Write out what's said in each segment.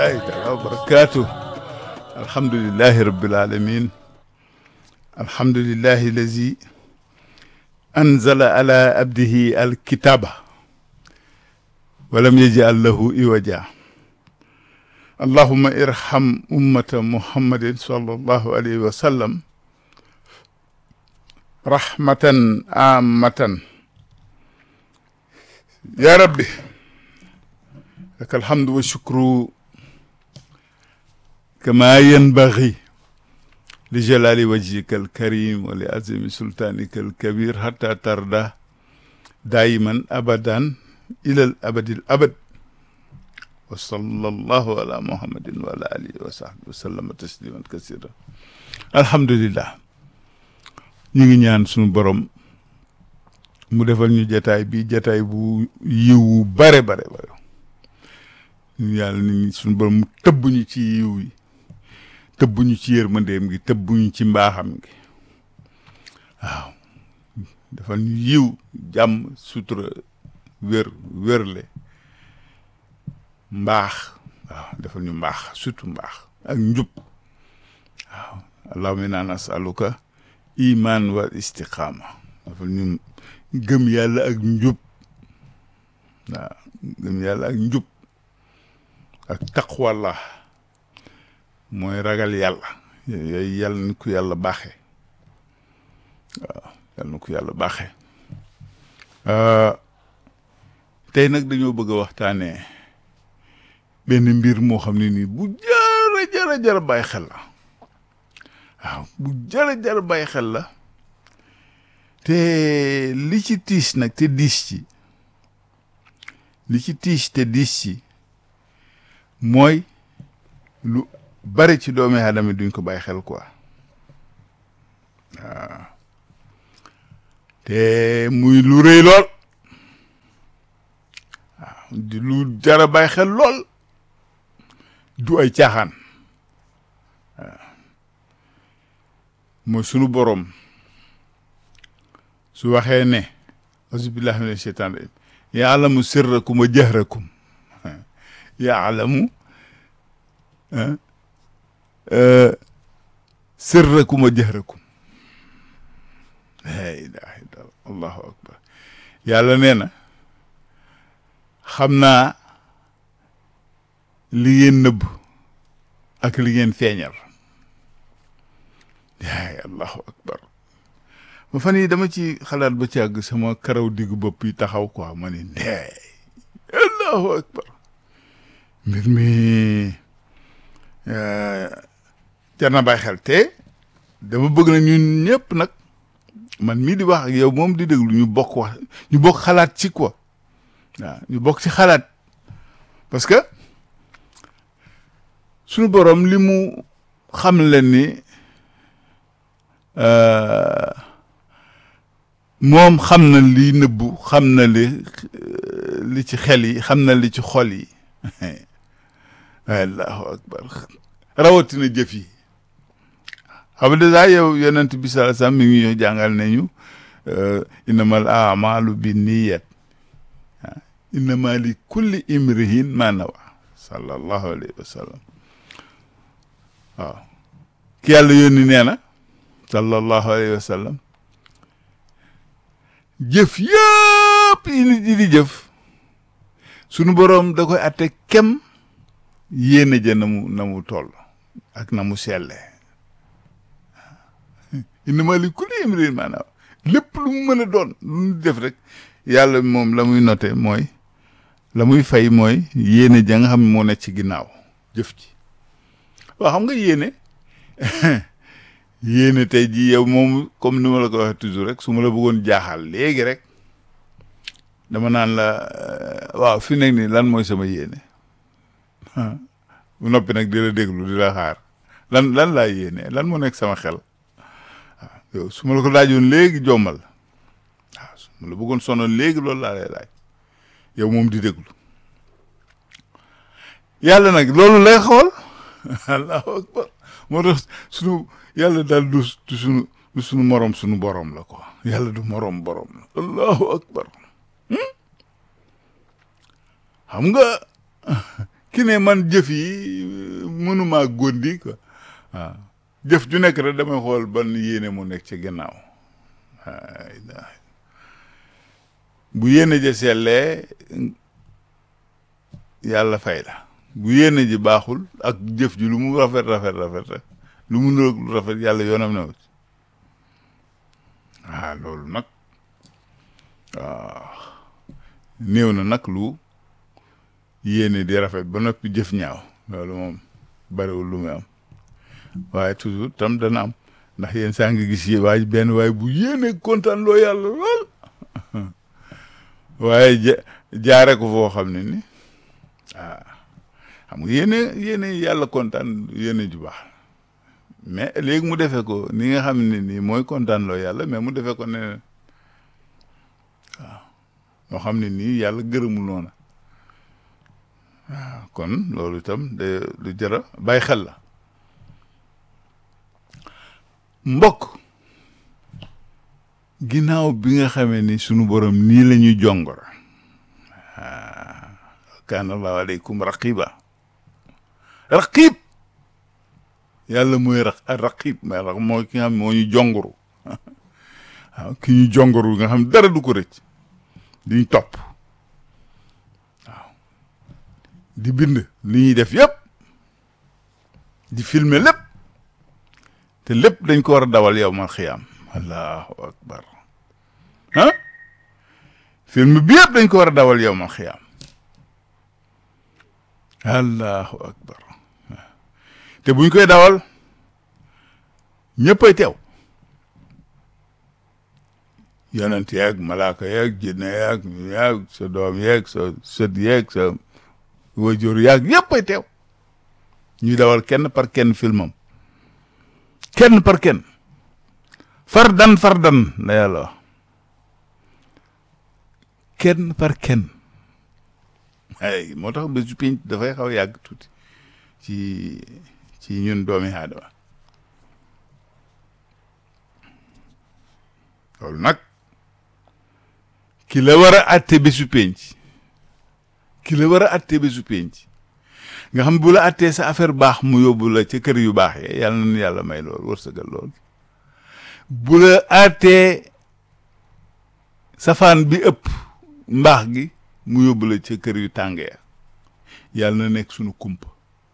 rahmatullahi taala wa barakatuh alhamdulillahi rabbil alamin alhamdulillahi lazi anzala ala abdihi alkitaba walam yaj'al lahu iwaja allahumma irham ummata muhammadin sallallahu alayhi wa sallam rahmatan amatan ya rabbi لك الحمد والشكر كما ينبغي لجلال وجهك الكريم ولعظيم سلطانك الكبير حتى ترضى دائما ابدا الى الابد الابد وصلى الله على محمد وعلى اله وصحبه وسلم تسليما كثيرا الحمد لله ñi ngi ñaan suñu borom mu defal ñu jataay bi jataay bu yiwu bare bare bare yàlla nit ñi suñu borom tëbb ñu ci yiw yi tëbb ñu ci yërmandeem gi tëbb ñu ci mbaaxam gi waaw defal ñu yiw jàmm sutura wér wérle mbaax waaw defal ñu mbaax surtout mbaax ak njub waaw allahumma inna nasaluka iman wal istiqaama defal ñu gëm yàlla ak njub waaw gëm yàlla ak njub ak taqwallah mooy ragal yàlla yooyu yàlla na ko yàlla baaxee waaw yàlla na ko yàlla baaxee tey nag dañoo bëgg a waxtaanee benn mbir moo xam ne nii bu jara jara jara bàyyi xel la waaw bu jara jara bàyyi xel la te li ci tiis nag te diis ci li ci tiis te diis ci mooy lu bari ci doomi aadama duñ ko bàyyi xel quoi waaw te muy lu rëy lool waaw di lu jara bàyyi xel lool du ay caaxaan waaw mooy sunu boroom su waxee ne auzubillahi mina sheytaan rajim yaalamu sirrakum wa jahrakum yaalamu sirrakum wa jahrakum la ilaha illallah allahu akbar yàlla nee na xam naa li ngeen nëbb ak li ngeen feeñal yaay allahu akbar ma fan yi dama ci xalaat ba ci àgg sama karaw diggu bopp yi taxaw quoi ma ni ndeey allahu akbar mbir mi jar na bàyyi xel te dama bëgg na ñun ñëpp nag man mii di wax ak yow moom di déglu ñu bokk wax ñu bokk xalaat ci quoi waaw ñu bokk ci xalaat parce que suñu borom li mu xam leen ni moom xam na li nëbbu xam na li li ci xel yi xam na li ci xol yi allahu akbar rawatina jëf yi xam nga dèjà yow yonent bi sallallahu alayhi wasallam mi ngi ñoo jàngal nañu innamal a'malu binniyat innama li kulli imrihin ma nawa sallallahu alayhi wa sallam waaw ki yàlla yónni nee na sallallahu alayhi wa sallam jëf yëpp yi nit yi di jëf sunu boroom da koy atte kem yéene ja na mu na mu toll ak na mu selle innama li kulli imrin maanaam lépp lu mu mën a doon lu mu def rek yàlla moom la muy noté mooy la muy fay mooy yéene ja nga xam ne moo nekk ci ginnaaw jëf ji waaw xam nga yéene yéene tey ji yow moom comme ni ma la ko waxee toujours rek su ma la bëggoon jaaxal léegi rek dama naan la waaw fi nekk nii lan mooy sama yéene bu noppi nag di la déglu di la xaar lan lan laa yéene lan moo nekk sama xel waaw yow su ma la ko laajoon léegi jommal waaw su ma la bëggoon sonal léegi loolu laa lay laaj yow moom di déglu yàlla nag loolu lay xool allahu akbar moo tax sunu yàlla daal du du sunu du sunu morom sunu borom la quoi yàlla du morom borom la allahu akbar xam nga ki ne man jëf yi mënumaa góndi quoi waaw jëf ju nekk rek damay xool ban yéene mu nekk ci gannaaw bu yéene ja sellee yàlla fay la bu yéene ji baaxul ak jëf ji lu mu rafet rafet rafet rek lu mu niroog lu rafet yàlla yoonam ne wut waaw loolu nag waaw néew na nag lu yéene di rafet ba noppi jëf ñaaw loolu moom bariwul lu muy am waaye toujours tam dana am ndax yéen saa ngi gis yi waaye benn waaye bu yéene kontaan loo yàlla lool waaye ja jaare ko foo xam ne ni ah xam nga yéene yéene yàlla kontaan yéene ju baax mais léegi mu defee ko ni nga xam ne nii mooy kontaan loo yàlla mais mu defee ko ne waaw moo xam ne nii yàlla gërëmul noona waaw kon loolu itam de lu jëra bàyyi xel la mbokk ginnaaw bi nga xamee ni sunu borom nii la ñuy jongor kaana allahu aleykum raqiba raqib yàlla mooy ra raqib mais ra mooy ki nga xam moo ñu jongoru waaw ki ñu jongoru nga xam dara du ko rëcc diñ topp waaw di bind li ñuy def yëpp di filmer lépp te lépp dañ ko war a dawal yow mal xiyaam allahu akbar ah film bi yëpp dañ ko war a dawal yow mal xiyaam allahu akbar te buñ koy dawal ñëppay teew yonent yeeg malaaka yeeg jinne yeeg yeeg sa doom yeeg sa sët yeeg sa wajur yeeg yëppay teew ñuy dawal kenn par kenn filmam kenn par kenn fardan fardan la yàlla wax kenn par kenn ay moo tax bésu pinc dafay xaw yàgg tuuti ci ci ñun doomi aadama loolu nag ki la war a atte bésu penc ki la war a atte bésu penc nga xam bu la attee sa affaire baax mu yóbbu la ca kër yu baax yee yàlla na yàlla may lool wërsëgal lool bu la attee safaan bi ëpp mbaax gi mu yóbbu la ca kër yu tàngee yàlla na nekk sunu kumpa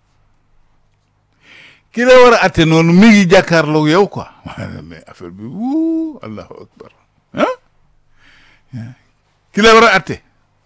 ki la war a atte noonu mi ngi jàkkaarloog yow quoi mais affaire bi wuu allahu akbar ah ki la war a atte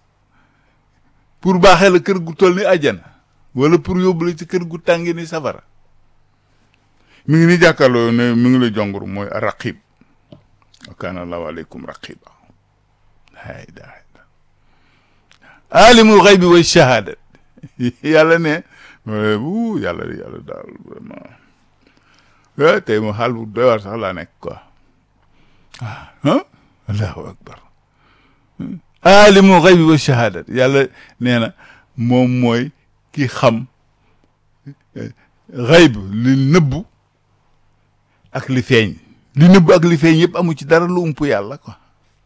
pour baaxee la kër gu toll ni àjjana wala pour yóbbu la ci kër gu tàngi ni safara mi ngi ni jàkkaarloo ne mi ngi la jongur mooy raqib wa kaana allahu aleykum raqiba hay daa alimul xaybi wa shahadat yàlla ne bu yàlla yàlla daal vraiment tey mo xaal bu doy war sax laa nekk quoi ah allahu akbar alimul xaybi wa shahadat yàlla nee na moom mooy ki xam xayb li nëbbu ak li feeñ li nëbbu ak li feeñ yëpp amu ci dara lu ump yàlla quoi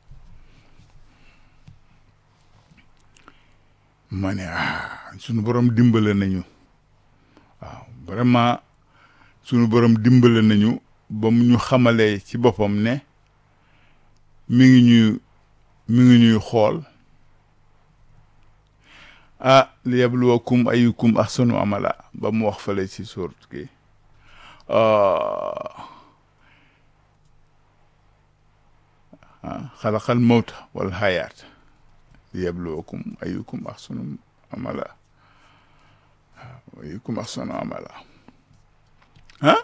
ma ne ah sunu borom dimbale nañu waaw vraiment sunu borom dimbale nañu ba mu ñu xamalee ci boppam ne mi ngi ñuy mi ngi ñuy xool ah li yabluwakum ayukum ahsanu amala ba mu wax fale ci sóort ki xalaqal mawta wal hayaat li yabluwakum ayukum ahsanu amala ayukum ahsanu amala ah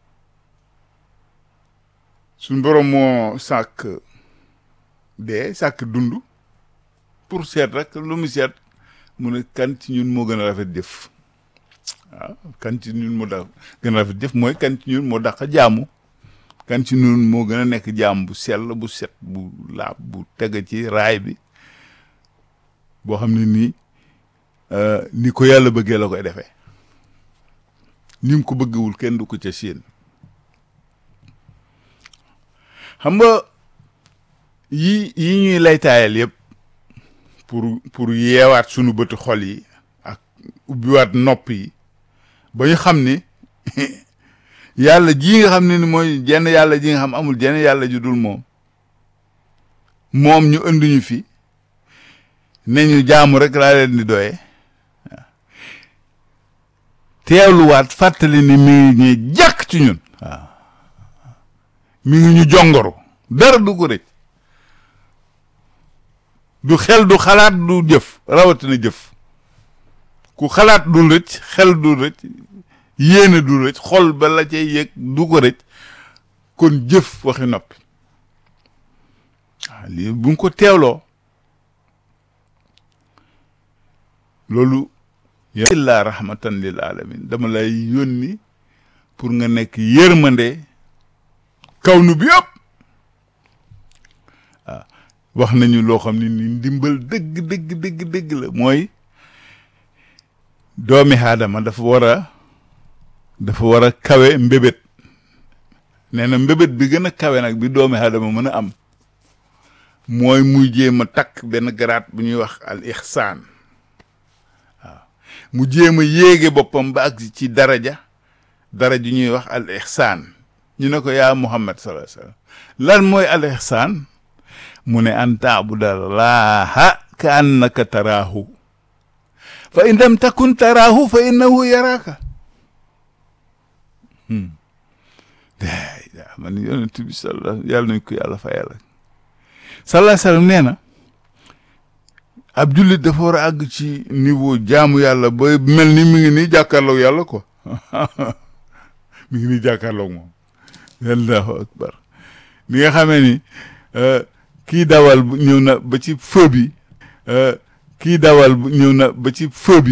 suñ borom moo sàkk dee sàkk dund pour seet rek lu mu seet mu ne kan ci ñun moo gën a rafet jëf waaw kan ci ñun moo da gën a rafet jëf mooy kan ci ñun moo dàq jaamu kan ci ñun moo gën a nekk jaam bu sell bu set bu laab bu teg ci raay bi boo xam ne nii ni ko yàlla bëggee la koy defee ni mu ko bëggewul kenn du ko ca séen xam nga yi yi ñuy laytaayal yëpp pour pour yeewaat sunu bëtu xol yi ak ubbiwaat nopp yi ba ñu xam ni yàlla ji nga xam ne ni mooy jenn yàlla ji nga xam amul jenn yàlla ju dul moom moom ñu indi ñu fi ne ñu jaamu rek laa leen di doye teewluwaat fàttali ni mi ngi ñuy jàkk ci ñun waaw mi ngi ñu jongoru dara du ko rëcc du xel du xalaat du jëf rawatina jëf ku xalaat du rëcc xel du rëcc yéene du rëcc xol ba la cay yëg du ko rëcc kon jëf waxi noppi waaw lii bu nga ko teewloo loolu illaa rahmatan lil alamin dama lay yónni pour nga nekk yërmande kaw nu bi yëpp waaw wax nañu loo xam ne ni ndimbal dëgg dëgg dëgg dëgg la mooy doomi aadama dafa war a dafa war a kawe mbébét nee na mbébét bi gën a kawe nag bi doomi aadama mën a am mooy muy jéem a takk benn garaat bu ñuy wax al ixsaan waaw mu jéem a yéege boppam ba ak ci daraja daraja ñuy wax al ixsaan ñu ne ko yaa muhammad sallallahu alayhi wasallam lan mooy al ixsaan mu ne an taabudallaha ka annaka taraahu fa in lam takun taraahu fa innahu yaraaka daa man yonent bi salla yàlla nañ ko yàlla fa yàlla sallallahu alayhi wasallam nee na ab jullit dafa war a àgg ci niveau jaamu yàlla ba mel ni mi ngi nii jàkkaarloog yàlla quoi mi ngi nii jàkkaarloog moom allahu akbar ni nga xamee ni kii dawal ñëw na ba ci feu bi kii dawal ñëw na ba ci feu bi